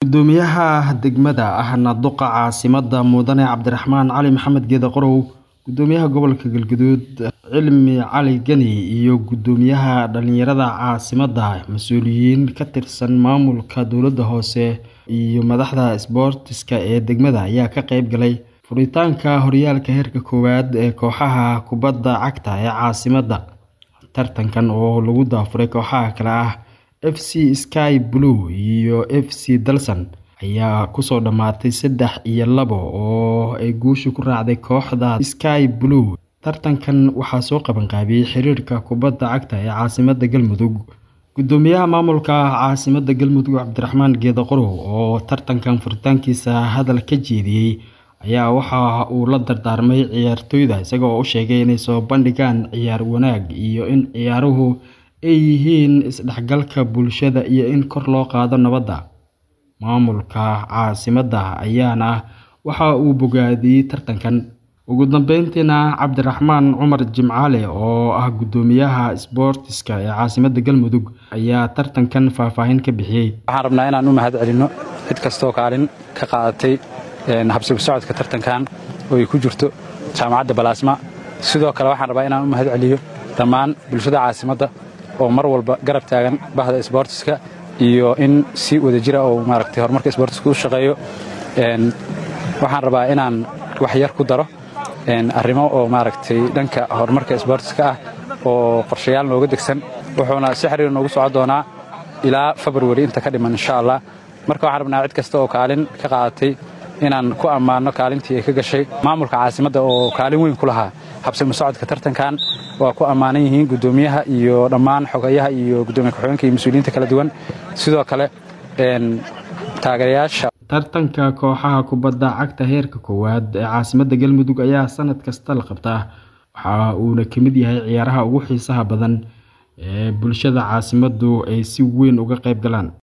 Guddoomiyaha degmada ahna duqa caasimadda Mudane Cabdiraxmaan Cali Maxamed Geeda Qorow, Guddoomiyaha Gobolka Galgaduud Cilmi Cali Gani iyo Guddoomiyaha Dhalinyarada caasimadda, mas'uuliyiin ka tirsan maamulka dowladda hoose iyo madaxda isboortiska ee degmada ayaa ka qayb galay furitaanka horyaalka heerka koowaad ee kooxaha kubadda cagta ee caasimadda. Tartankan oo lagu daafuray kooxaha kale ah FC Sky Blue iyo FC Dalsan ayaa kusoo dhamaatay saddex iyo labo oo ay guusha ku raacday kooxda Sky Blue. Tartankan waxaa soo qabanqaabiyey xiriirka kubadda cagta ee caasimadda Galmudug. Guddoomiyaha maamulka caasimadda Galmudug Cabdiraxmaan Geeda Qorow oo tartankan furitaankiisa hadal ka jeediyey ayaa waxa uu la dardaarmay ciyaartoyda isaga oo u sheegay inay soo bandhigaan ciyaar wanaag iyo in ciyaaruhu ay yihiin isdhexgalka bulshada iyo in kor loo qaado nabadda. Maamulka caasimadda ayaana waxa uu bogaadiyey tartankan. Ugu dambeyntiina, Cabdiraxmaan Cumar Jimcaale oo ah guddoomiyaha isboortiska ee caasimadda Galmudug ayaa tartankan faahfaahin ka bixiyey. Waxaan rabnaa inaan u mahad celinno cid kastoo kaalin ka qaadatay habsami socodka tartankan oo ay ku jirto jaamacadda Balaasma. Sidoo kale waxaan rabaa inaan u mahad celiyo dhammaan bulshada caasimadda oo mar walba garab taagan bahda isboortiska iyo in si wadajira oo maaragtay horumarka isboortiska u shaqeeyo. Waxaan rabaa inaan wax yar ku daro arrimo oo maaragtay dhanka horumarka isboortiska ah oo qorshayaal nooga degsan wuxuuna si xiriir noogu socon doonaa ilaa February inta ka dhiman insha Allah. Marka waxaan rabnaa cid kasta oo kaalin ka qaadatay inaan ku ammaano kaalintii ay ka gashay maamulka caasimadda oo kaalin weyn ku lahaa habsami socodka tartankan waa ku ammaanan yihiin guddoomiyaha iyo dhammaan xogayaha iyo guddoomiye ku-xigeenka iyo mas-uuliyiinta kala duwan sidoo kale taageerayaasha tartanka kooxaha kubadda cagta heerka koowaad ee caasimadda Galmudug ayaa sanad kasta la qabtaa waxa uuna ka mid yahay ciyaaraha ugu xiisaha badan ee bulshada caasimaddu ay si weyn uga qayb galaan